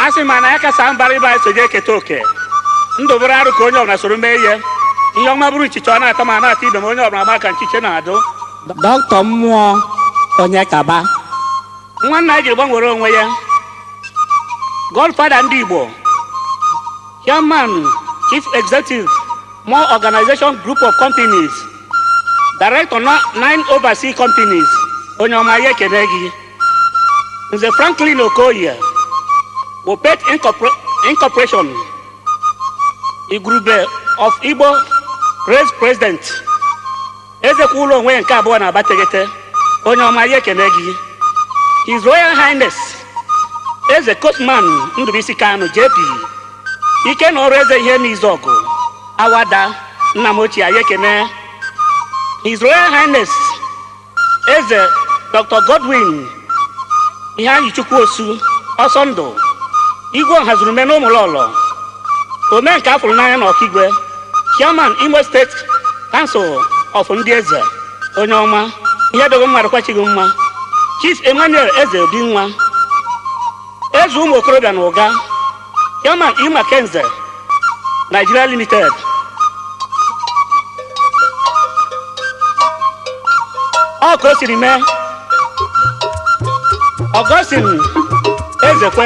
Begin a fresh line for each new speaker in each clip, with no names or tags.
a sị ma na ya kasa mbara ịba so je eketa oke ndụ bụrụ arụ ka onye ọbụla soro mee ihe ihe ọma bụrụ nchicha ọ na-ata ma na-ata ibe ma onye ọbụla ma ka nchiche na-adụ
dọkịta mmụọ onye kaba
nwanna anyị jiri gbanwere onwe ya godfada ndị igbo chairman chief executive more organization group of companies director na nine overseas companies onye ọma ya ekene gị nze franklin okoye wopet Incorpor- incorporation igurube of igbo race president ezekwa ụlọ onwe ya nke abụọ na abategete onye ọma ya ekene gị his royal highness eze kotman ndụbisi kanu jp ike na ọrụ eze ihe n'izu ọgụ awada nna m ochie anyị ekene his royal highness eze dr godwin ihe anyị chukwu osu ọsọ ndụ igwe ọhazurume na ụmụlọlọ ome nke afụrụ n'anya na ọkigwe chairman imo steeti kansụl of ndị eze onye ọma ihe dogo mmadụ kwachighị mma chief emmanuel eze obi nwa eze ụmụ okorobịa na ụga chairman ima kenze nigeria limited ọ ka o siri mee ọgọstin ezekwe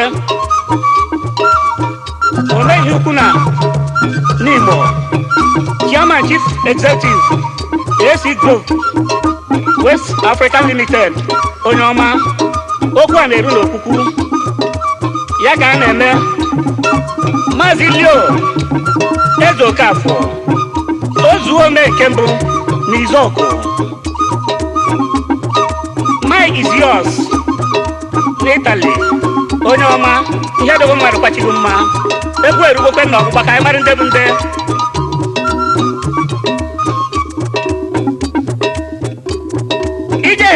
omeghị ukwu na n'igbo chairman chief executive ac group west african limited onye ọma okwu a na-eru n'okwukwu ya ka a na-eme maazị leo eze okafọ ozuo ome nke mbụ n'izọkụ mike is yours n'itali onye ọma ihe dogo mmadụ kwachighị mma egwu erugokwe na ọgbụgba ka anyị mara ndị bụ ndị ije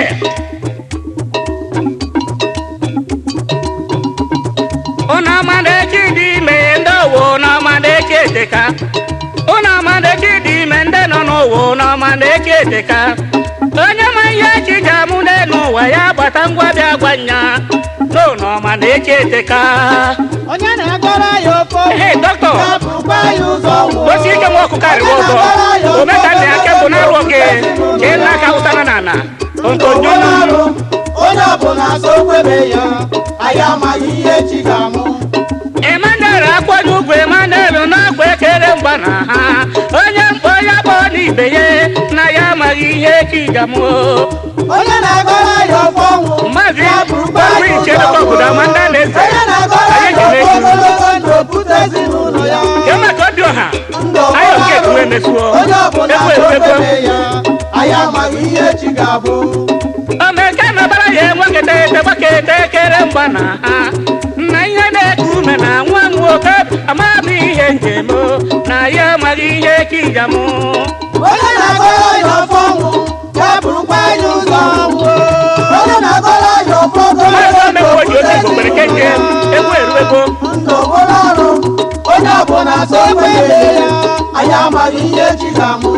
ụnụ amadeki dị ime ndị owo n'ọmadeki eteka ụnụ amadeki dị ime ndị nọ n'ụwa n'ọmadeki eteka onye ma ihe chi ji amụ n'elu ụwa ya gbata ngwa bịa gwa nya n'ụlọ ọmadeki eteka
onye na-agọrọ ya ofe
Hey, doctor.
ya bụrụkwa ya ụzọ nwụọ.
osi ike nwa ọkụ karịrị ọzọ omeka nna ya kebụ na-arụ oge jee n'aka ụtara na ala ntonyo
Onye ọrụ onye ọbụla so kwebe ya anyị amaghị ihe chi ga-amụ
Emmanuel akwado ugwu Emmanuel na-akwa ekere mgba na ha onye mkpọ ya kpọọ n'ibe ya na ya amaghị ihe kigamụ
onye na-agọrọ ya ofe ọnwụ
Maazị
ya bụrụkwa
Ogbu
ya
Iche
ụzọ
Dọkta Obodo
nwụọ.
Amanda Alaeze.
onye na-agọrọ
Anyị
ya
ekele
ofe
gị.
ogologo ndụ pụta ezinụlọ ya
ya maka obi ọha
Ndụ
anyị
ọbụla
oke
arụ.
etuwe mesuo
onye ọbụla
ekwe
so
ekwe
kwebe ya anyị amaghị ihe chi ga-abụ
omeke nọbara ya enweketa ete gbaketa ekere mgba na ha na ihe na-eku ume na nwa m nwoke amaghị ihe njem o, na ya amaghị ihe kijamụ
onye na-agọrọ ya ofe ọnwụ ya bụrụkwa ya ụzọ nwụọ. onye na-agọrọ ya ofe
maazị
ogologo
omekwo ji otu igbo nwere kenje egwu eruego
ndụ bụrụ ọrụ onye ọbụla so kwebe ya anyị amaghị ihe chi ga-amụ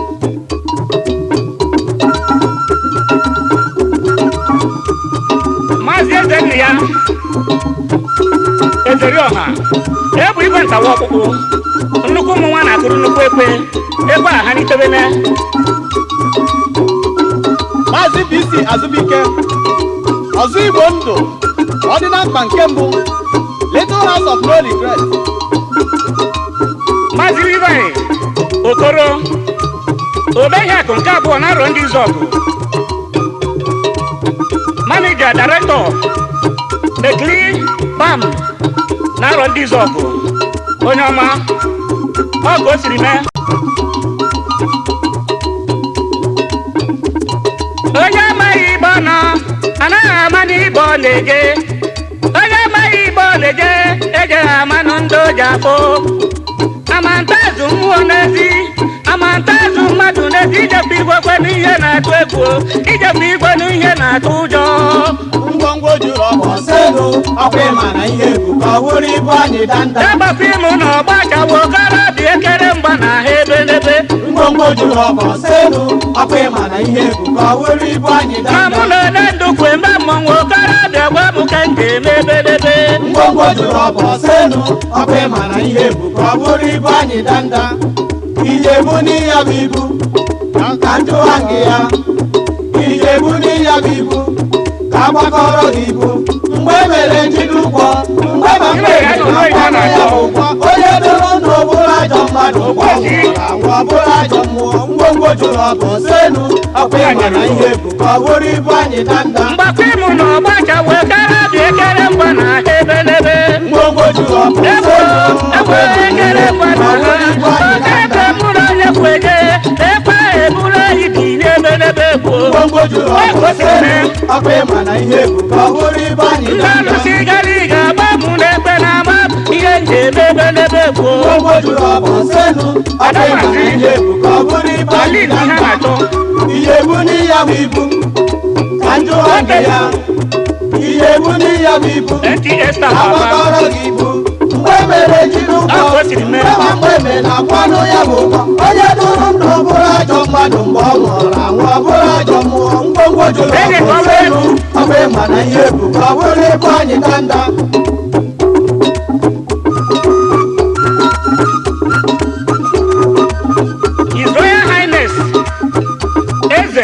maazị eze nna ya ezeri ọha ebu igwe ntawa ọkpụkpụ nnukwu ụmụ nwa na-akụrụ nnukwu ekwe ekwe a ha n'itebene
Maazị BC Azubike ọzọ Igbo ndụ ọdịna mkpa nke mbụ Little House of No Regret
maazị Levi okoro obeghị akụ nke abụọ na arọ ndị izọgụ manija directọ ekili bam na arọ ndị izọgụ onye ọma ọ ka o siri mee onye amaghị ibe ọ nọ anaghị ama n'ibe ọ na-eje onye amaghị ibe ọ na-eje ejeghị amanụ ndị o ji afụ amantazụ mmụọ n'ezi amantazụ mmadụ n'ezi ijepu igwe kwe n'ihe na-atụ egwu ijepu igwe n'ihe na-atụ ụjọ
ngwongwo juru ọgba
ọsego ọkwa ịma na ihe bụ ka ọ bụrụ ibu anyị danda
dabapụ ịmụ na ọgba chawo okorobịa ekere mgba na ha ebe n'ebe
ngwongwo juru ọgba ọsego ọkwa ịma na ihe bụ ka ọ bụrụ ibu anyị
ma mụ
danda
na ole ndụ kwe mgbe mmọnwụ okorobịa gwa m ka nje njem ebelebe
ngwongwo jụrụ ọbụ ọsenu ọkụ ịma na ihe bụ ka ọ bụrụ ibu anyị danda ijebu n'iya bụ ibu ka njụwa gị ya ijebu n'iya bụ ibu ka agbakọrọ gị ibu mgbe e mere njide ụgwọ mgbe ma mgbe
Ime ya na ụlọ ihe a
na ya
na-akpọ.
bụ ụgwọ onye dụrụ na ọbụrụ ajọ mmadụ ụgwọ nwụrụ anwụ ọbụrụ ajọ mmụọ ngwongwo jụrụ ọbụ ọsenu ọkụ ịma na ihe bụ ka ọ bụrụ ibu anyị danda
mgbakọ ịmụ na ọgbacha wee kara dị ekere mgba na ahịa ebelebe
ngwongwo jụrụ ọbụ
egbo
ọsenu
egbo ekere mgba na
ọ bụrụ ibu
ha
anyị
oge
danda
ebe mụrụ onye kweje ekwe eburu anyị dị n'ebelebe gboo
ngwongwo jụrụ ọbụ ọsenu ọkụ ịma na ihe bụ ka ọ bụrụ ibu anyị
ndị
danda
alụsị gara ịga agba mụ n'ekpe na ama ihe njem ebelebe gboo
ngwongwo jụrụ ọbụ ọsenu ọkụ ịma na ihe bụ ka ọ bụrụ ibu
ala
anyị
igbo ihe
danda
na-achọ
iyebu n'iya bụ ibu ka njụwa gị ya iyebu n'iya bụ ibu
nta star baba
agbakọrọ gị ibu mgbe mere jiri ụgwọ
Ọ ka o siri mee.
mgbe ma mgbe eme na akwanụ ya bụ ụgwọ onye dụrụ ndụ ọ bụrụ ajọ mmadụ mgbe ọ nwụrụ anwụ ọ bụrụ ajọ mmụọ ngwongwo jụrụ
Ege
ọbụ
ka ọ bụ
elu ọ bụ ịma na ihe bụ ka ọ bụrụ ibu anyị danda
His Royal Highness Eze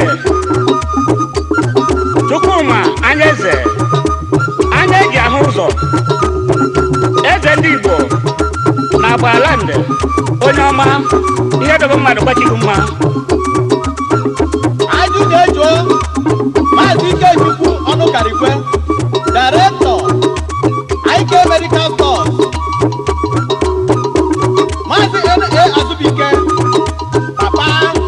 Chukwuma anya eze anya eji ahụ ụzọ eze ndị Igbo na Agbaland onye ọma ihe dobe mmadụ gbachighị mma
ajụ na-ejuo maazị ikechukwu ọnụkarikwe directọ ike medical stores maazị na azụbike papa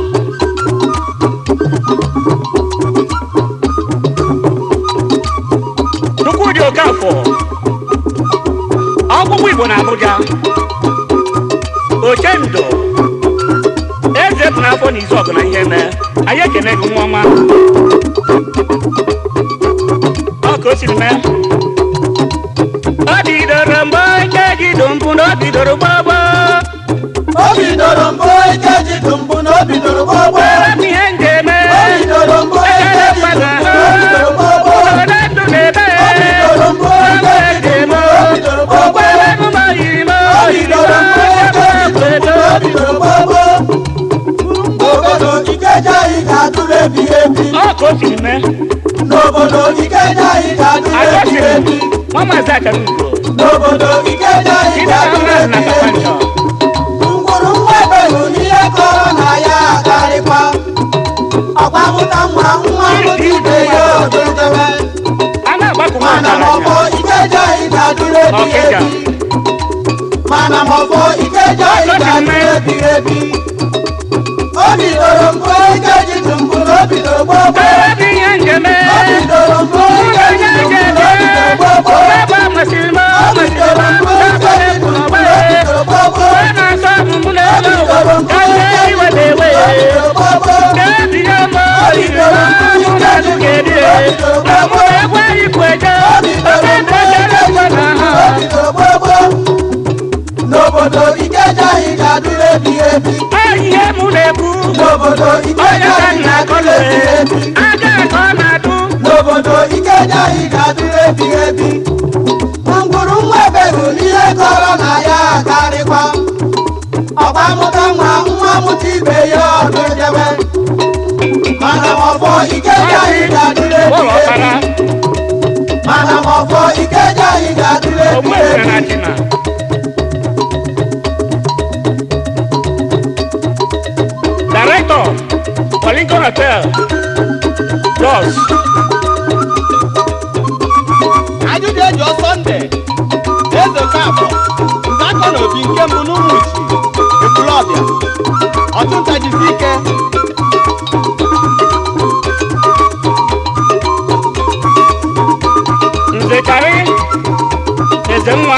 Chukwudị Okafọ ọgwụgwụ Igbo na Abuja Ochendo eze bụ n'afọ na izu ọgụ na ihe mee anyị ekene gị nwa ọma ọ ka o siri mee ọ bidoro mgbe ike ji dụ mpụ na ọ bidoro gbagbo
o bidoro mbụ ike ji dụ mbụ na o bidoro gbogbo
were m ihe m ga-eme
o bidoro mbụ ike
ekele
ji
mmadụ
dụ mbụ na o bidoro gbogbo
obodo ndụ na-ebe
o bidoro mbụ ike ji dụ mbụ na o bidoro gbogbo
okwere emume oyirime
o bidoro mbụ ike ji dụ mbụ na o bidoro gbogbo n'obodo ikeja anyị ga-atụrụ ebighị ebi
ọ ka o siri mee
n'obodo ikeja anyị ga-atụrụ ebighị
agọsiri
ebi
nwa maazị akara ugbo
n'obodo ikeja anyị
Ide ahụ
ga-atụrụ
na
ebighị ebi
kapanjọ
ngwuru nwa ebelu n'ihe kọrọ na ya akarịkwa ọkwa mụta nwa nwa mụta ibe ya ododebe
a na-agbakọ nwa
mana ma ọfọ
ọgaranya
ikeja anyị ga-atụrụ ebighị
Ọkịja.
ebi mana ma ọfọ ikeja anyị ga-atụrụ ebighị ebi o bidoro mbụ ike ji tụ mbụ na o bidoro gbogbo
Ebe bụ ihe njeme
o bidoro mbụ
ụlọ
ike ji
onye
tụ mbụ na o
njeme
bidoro gbogbo
ebe a masịrị m
o
ọ masịrị
bidoro
m
mbụ ike
n'afọ
ji
na-ekwu
tụ mbụ
n'ọgba
na o bidoro gbogbo
ọ na-asọ ọmụmụ n'elu
o
ụwa
bidoro mbụ
ka ndị
ike ji
iwe
tụ mbụ
na-ewe
na o bidoro gbogbo
ga-ebinye m oyiri mụ na azụ ga-eri na mụ egwu anyị kweje oke ndekere ngwa na ha
n'obodo ikeja anyị ga-adịrị ebighị ebi
ọ ihe mụ na-ekwu
n'obodo
onye
ikeja
ka
anyị
nna
ga-adịrị ebighị ebi
aga ka ọ na-adụ
n'obodo ikeja anyị ga-adịrị ebighị ebi ngwuru nwa ebeghị n'ihe kọrọ na ya akarịkwa ọgba mụta nwa nwa mụta ibe ya ọdụ edebe mana ọfọ ikeja anyị ga-adịrị
ụlọ
ebighị
ọkara
ebi mana ọfọ ikeja anyị ga-adịrị
ogbu
ebighị
ebere na
ebi
china director Lincoln Hotel Jos
ajụ na-ejuo sọnde eze kafọ nzakọ na obi nke mbụ n'ụmụchi ekwulọbịa ọchụnta jisi ike
Nzekari Ezenwa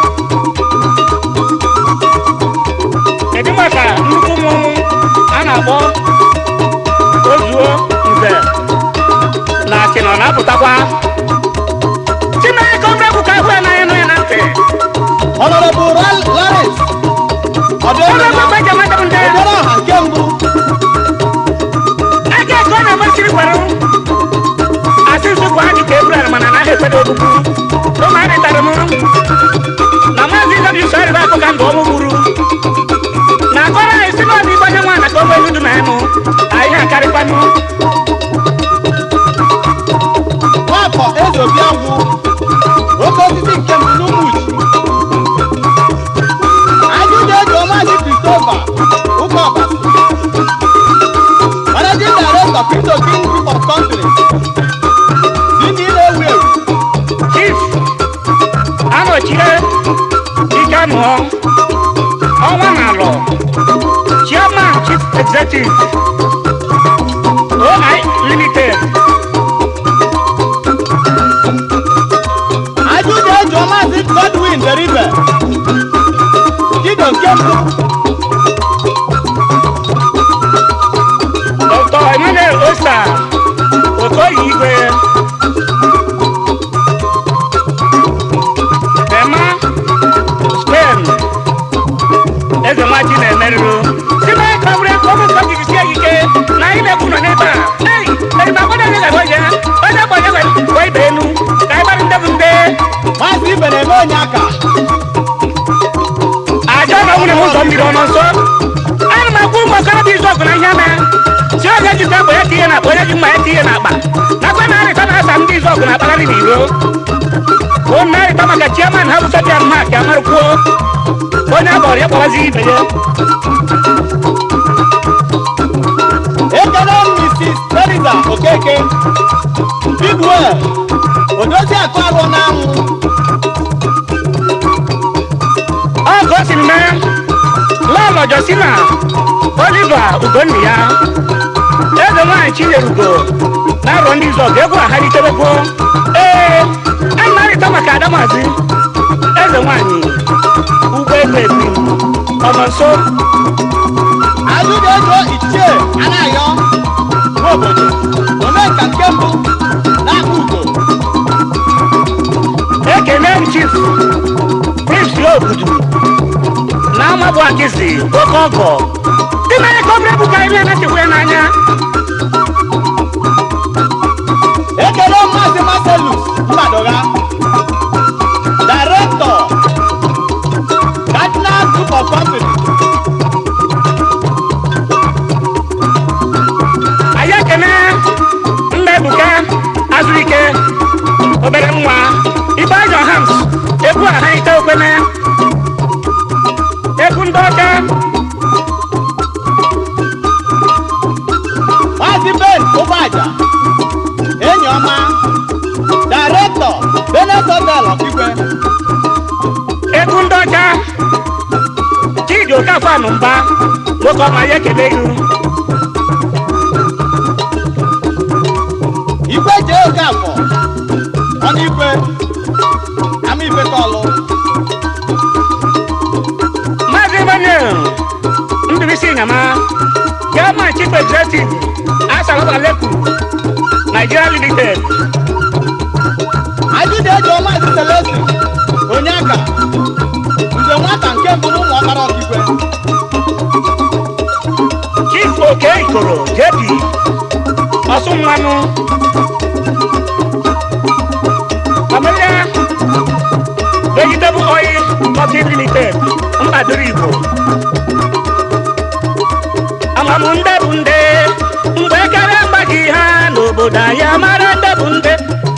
kedu maka nnukwu mmọnwụ a na-akpọ ozuo nze na achịnọ na-apụtakwa Chineke ọbụrụ ka ahụ anaghị nụ ya na ntị
ọnọrọbụ laris
ọrụ
ọdụebe
ebe eji amadụ ndị ya
obere ọha nke mbụ
aka ka ọ na-amasịrị gwara m asị nsị bụ adị ka ebrel mana anaghị ekwedo ogbugbu na maazị w sọrịba akụ ka ndụ ọmụ gburu na akọrọ anyị si n'ọdụ igbe onye nwaanyị ka o nwee idu na ịnụ anyị akarịkwanụ
nwafọ eze obi agwụ oke osisi nke mbụ n'ụmụchi ajụjụ eji ọmazi kristova ụka ọbasi managing director crypto king group of companies dị ndị na-ewu ewu
chief anọchie ike nụọ ọnwa na alọ chairman chief executive oi limited
ajụjụ eji ọmazi godwin deribe dido nke mbụ
dr emmanuel osta okoye igwe ema spain eze nwaji na-emerụrụ sime ka were ọmụ nke ọgịgị sie ike na anyị na-ekwu nọ n'ebe a ei erimagbodo onye gara onye onye gba onye gwa ibe enu ka anyị gbara ndebụ nde
maazị ibe na-eme onye aka
aja na nwunye m ụzọ mmiri ọnọ nso ana m agwa ụmụ okorobịa izu ọgụ na ihe mee si onye jikwa egbe ya tinye n'akpa onye ji mma ya tinye n'akpa nakwa na-arịta na-asa ndị izu ọgụ na-akpagharị n'iro bụ na-arịta maka chiaman ha bụ soja mma ka amarụkwuo onye agbọrọ ya kpọwazi ibe ya
ekele mrs teresa okeke bigwel odozi akụ alụ n'anwụ
ọ ka o siri mee lọlọ josina oliva ugonni ya eze nwaanyị chinyerugo na-arọ ndị izu ọgụ egwu ahalitebekwo ee a na-arịta maka adamazi eze nwaanyị ugbo egbe ebi ọnọ nso
ajụjụ ego ichie anayọ n'obodo omenka nke mbụ n'aka ugo
ekene m chief prince obudu na amabụ akịzi oke ọgọ dị na ya ka obere bụ ka anyị na-anachekwa ya n'anya
ekele maazị marcelus mbadoga director cardinal group of companies
anyị ekene nna ebuka azụike obere nwa ibe ajọ hams egwu a ha ite okwene egwu ndị ọka
maazị ben ụgbọaja enyi ọma director benet hotel ọkigwe
egwu ndị ọka chidi okafọ anụmba nwoke ọma ya ekele ihu
igwe jee oke afọ ọnụ igwe ama ife tọlụ
maazị emmanuel ndụbisi nyama german chief executive asalaba leku nigeria limited
ajụjụ eji maazị selesi onye aka nze nwata nke mbụ n'ụmụ ọkpara ọkigwe
chief oke ikoro jebi ọsụ mmanụ amelia vegetable oil company limited mbadoro igbo amamụ nde bụ nde mgbe ekere mgbaji ha n'obodo anyị amara nde bụ nde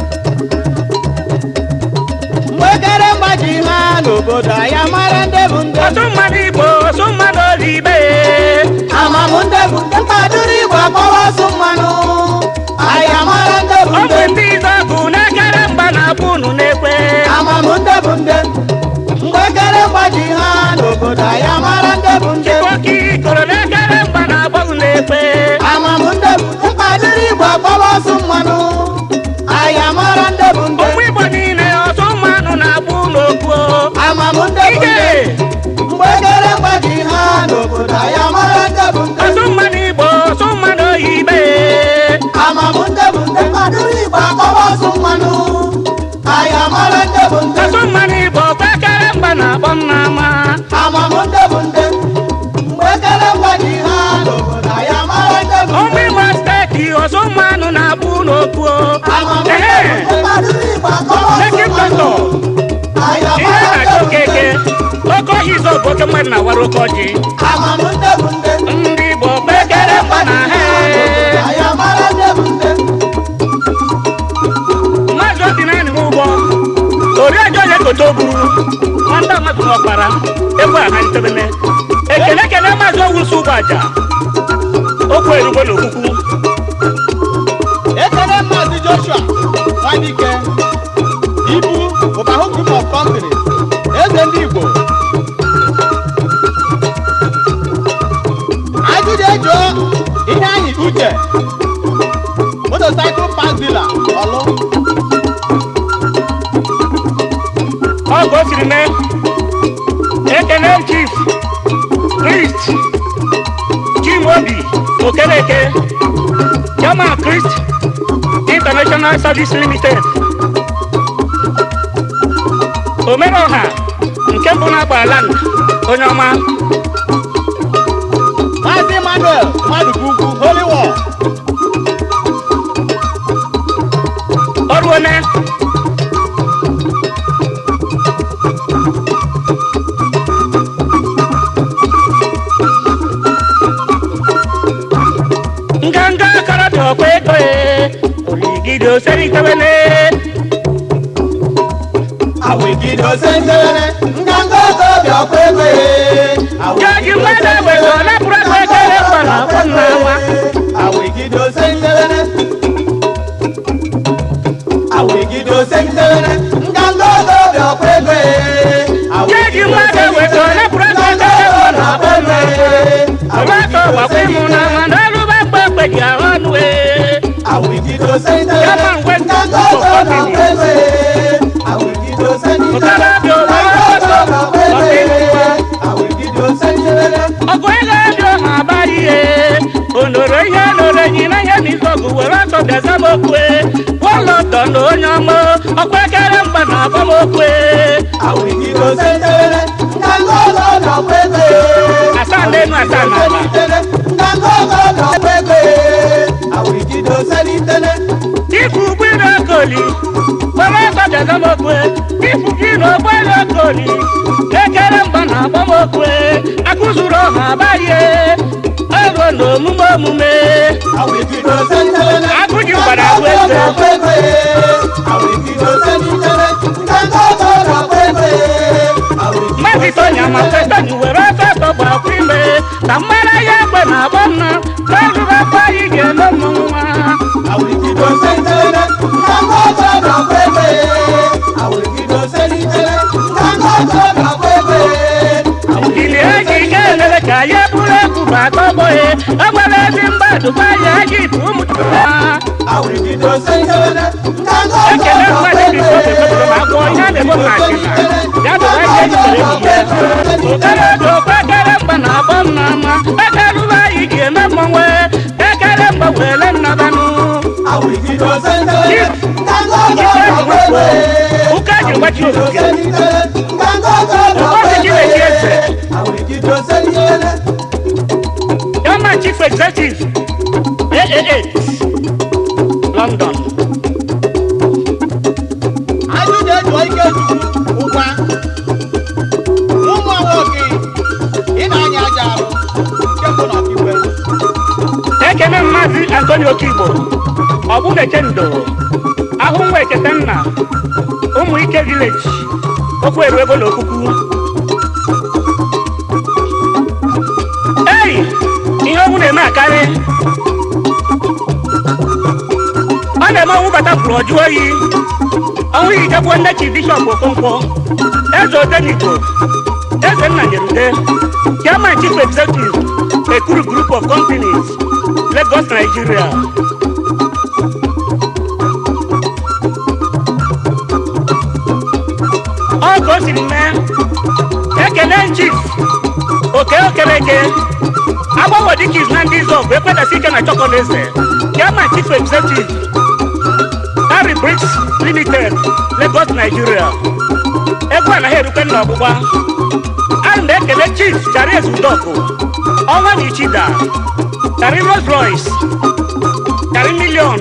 mgbe ekere mgbaji ha n'obodo anyị amara ndị bụ ndị
ọsụ mmadụ igbo ọsụ mmadụ ozibe
amamụ ndị bụ ndị mkpadụrụ igwe akpọrọ ọsụ mmanụ anyị amara ndị bụ
ọ
ndị
bụ ndị izọgụ na-ekere mgba na-abụ unu na-ekwe
amamụ ndị bụ ndị mgbe ekere mgbaji ha n'obodo anyị amara ndị bụ ndị
oke ikoro na-ekere mgba na-agba unu na-ekwe
amamụ ndị bụ ndị mkpadụrụ igwe akpọrọ ọsụ mmanụ anyị amara ndị bụ ndị
ụmụ igbo niile ọsụ mmanụ na-agba unu okwu
amamụ ndị bụ
ike
ndị mgbe ekere mgbaji ha n'obodo anyị amara ndị bụ ndị
ọsụ mmanụ igbo ọsụ mmanụ oyibe
amamụ ndị bụ ndị mkpadụrụ igwe akpọrọ ọsụ mmanụ anyị amara ndị bụ ndị
ọsụ mmanụ igbo kwekere mgba na-akpọ nna ma
amamụ ndị bụ ndị mgbe ekere mgbaji ha n'obodo anyị amara ndị bụ
ụmụ igbo steeti ọsụ mmanụ na-agba unu okwu
amamụ ndị
ehe
bụ ndị mkpadụrụ igwe akpọrọ ọsụ
Lekki
mmanụ
Pastor.
anyị
mmadụ na-awara oke ọjị
amamụ nde bụ nde
ndị igbo kpekere mgba na ha
anyị amara nde bụ nde
mmadụ obi naanị m ụgbọ oriọjọ onye kote o buru nwata mmadụ n'ọkpara egwu a malitebene ekele ekele maazị owusu ụgbọ aja okwu erugo n'okwukwu
ekele maazị joshua nwadike ibu ụbahụ group of companies eze ndị igbo ajụjụ ejuo ihe anyị uche motocycle park dealer ọlụ
ọ ka o siri mee ekele chief christ chimobi okereke chairman christ international service limited omereọha nke mbụ na-agba land onye ọma
maazị emmanuel mmadụ ugwu holy war
ọrụ one nganga akarabịa ọkwa ego e oligide oseritewele
awigide osentewere nganga ọkọbịa ọkwa ego
jaji mmadụ ewego napụrụ akpa ekele mgbara akpọ nna nwa
awigide osentewere awigide osentewere nganga ọkọbịa ọkwa ego
jaji mmadụ ewego napụrụ akpa ekele mgbara akpọ nna nwa ọgbakọ gbakwa ịmụ na nwa n'ọlụba mgbe mgbe ji ahụ ọnụ e
awigide osentewere
Yama ngwe
nganga ọkọbịa ọkwa ego awigide osentewere
Ụtara dị ụwa ọsọ, ọsọ ịmụwa.
awigide osentewere
ọgụ ego dị ọha abalị ihe onoro ihe noro enyi na ihe n'izu ọgụ were ọsọ bịaza m okwe wọlọtọ na onye ọma ọkwa ekere mgba na agbamokwe
awigide osentewere nganga ọkọbịa ọkwa ego
asaa n'elu asaa n'ala ifu ụgbọelu okoli were ọsọ bịaza m okwe ifu gị na ụgbọelu okoli ekere mgba na agbamokwe akụzuru ọha abalị ego na omume omume agụji gbara agụ eze mmadụ itonya ma kwetọnyi were ọsọ ọsọ gbakwa ime ka mmara ya egbe na-agba mma n'ọrụrụ akwa anyị ga-eme mmọnwụ nwa ili eji ike elele ka ya bụrụ egwu bụ atọgbọghị o nwere ezi mgbadụkwa ya ji bụ ụmụ ha ekele mmadụ dị obodo ma gwọ ihe a na-eme na achịna ya bụ ihe ejidere ihe okere dị okwe ekere mgba na-agba m n'ama ekerụba anyị ji eme mmọnwụ ekere mgba were nnabanụ ụka ji gbachi ogige ụbọchị chineke eze Chairman Chief Executive AAA London
ajụjụ ejuo ike chukwu ụgwa ụmụ nwoke ị na-anya aja arụ nke mbụ na ọkigwe
ekene mmazi Antonio Okigbo ọbụnechendo ahụ nwa ekete nna ụmụ ike village okwu eru ego na okwukwu ei ihe ọnwụ na-eme akarị ọ na-eme ọnwụ bata pụrụ ọjụ oyi ọnwụ hijekwu nne chi bishọp okonkwo eze odenigbo eze nna nyerude chairman chief executive ekuru group of companies lagos nigeria ọ ka o siri mee ekele chief oke okereke agbanwe dịka iz na ndị zọb ekwedasi ike na chọkọleze chairman chief executive harry bricks limited lagos nigeria egwu anaghị erukwe nna ọgbụgba ana m ekele chief charis udọkụ ọnwa na ichida kari rolls royce kari milion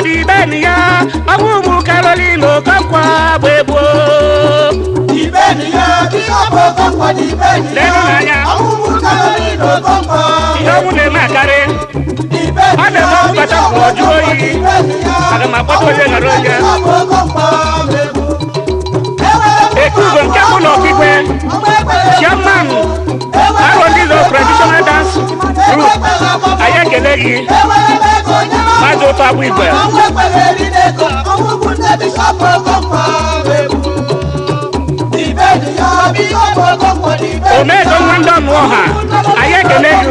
dị beni ya ọnwụ ụmụ karolin okonkwo bụ egbo
Ibeniya bishọp Okonkwo dị Ibeniya.
Leenụ n'anya.
Ọmụmụ Caroline Okonkwo.
ihe ọnwụ na-eme akarị
Ibeniya
Ọ na-eme ọkpụkpata
bishọp
ka ọ jụọ oyi.
Okonkwo dị Ibeniya.
Aga m akpọta onye nọrọ onye.
Bishọp Okonkwo bụ egwu. Ewere m
Ekugo nke bụ na ọkigwe
ọgba ekpere
chairman
Ewere m
Aro ndị zo traditional dance group
ekpere ọgbọ
anyị ekele gị
Ewere m ego nye m
maazị ụtọ agbụ igwe
ọgba ekpere eri n'ego. Ọmụmụ ndị bishọp Okonkwo bụ egwu. Ibeniya bishọp Okonkwo dị Ibeniya.
omedo nwa ndị ọnụ ọha anyị ekele gị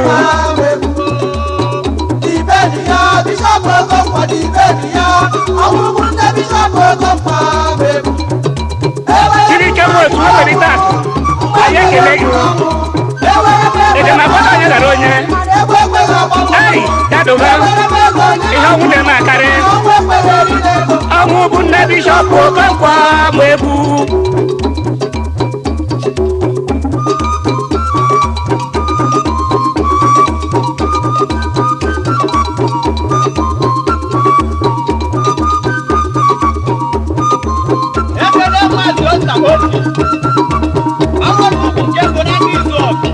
Ibeniya bishọp Okonkwo dị Ibeniya. Ọmụmụ ndị bishọp Okonkwo bụ egwu.
jiri ike nwa otu nweperịta akụ anyị ekele gị edemakpọta onye gara onye ei dadoba ihe ọnwụ na-eme akarị ọnwụ bụ nne bishọp okonkwo ma egwu
ekele maazị ota obi ọnwere ugwu nke bụ n'aka izu ọgụ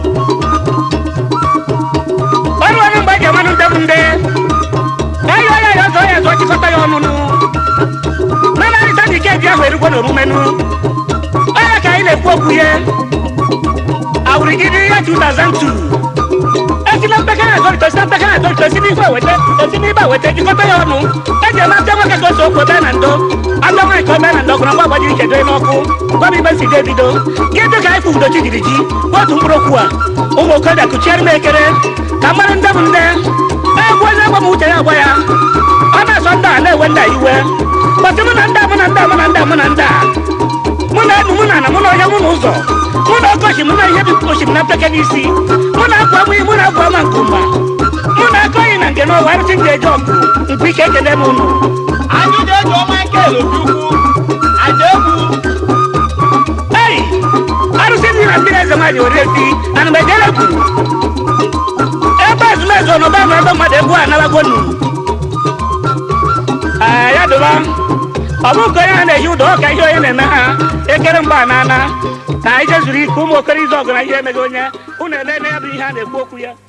ọrụ ọrụ mgbe eji amanụ ndị bụ ndị ayo ya ya ọzọ ya ọzọ chịkọta ya ọnụnụ mana arịta dị ike eji ahụ erugwo n'omumenụ onye ka anyị na-ekwu okwu ya awụrịgide ya 2002 esila mpekere azọrịta osila mpekere azọrịta osi n'ife eweta osi n'ibe eweta jikọta ya ọnụ eji eme apịa nwoke ka o so okwu ebe na ndo apịa nwaanyị ka o mee na ndo gụrụ ngwa gbajiri ike doe n'ọkụ gwa m ibe si dị ebido gịdị ka anyị fụ udochi jiri ji otu mkpụrụ okwu a ụmụ okorobịa kụchiere m ekere ka mmadụ ndị bụ ndị egwu onye gwa m uche ya agwa ya ọ na-asọ ndị a na-ewe ndị a iwe kpọsị mụ na ndị a mụ na ndị a mụ na ndị a mụ na ndị a mụ na enu mụ na ana mụ na onye mụ na ụzọ mụ na okochi mụ na ihe dị ochi m na mpeke n'isi mụ na akwa mụ mụ na akwa ama nkumba mụ na aka oyi na nke n'ọwa arụsị ndị eji ọgụ mkpu ike ekele m unu
anyị na-eji ọma nke elokukwu aja egwu
ei arụsị ndị na mmiri eze nwaanyị ori ezi ana m ejere egwu ebe ezumezu ọnọba nọ ebe mmadụ egwu anabagonu ee ya dụba ọ bụ nke onye ha na-ehi ụdọ ọka ihe onye na-eme ha ekere mgba na ana ka anyị jezuru ike ụmụ okoro izu ọgụ na ihe emeghị onye unu ele na ya bụ ihe a na-ekwu okwu ya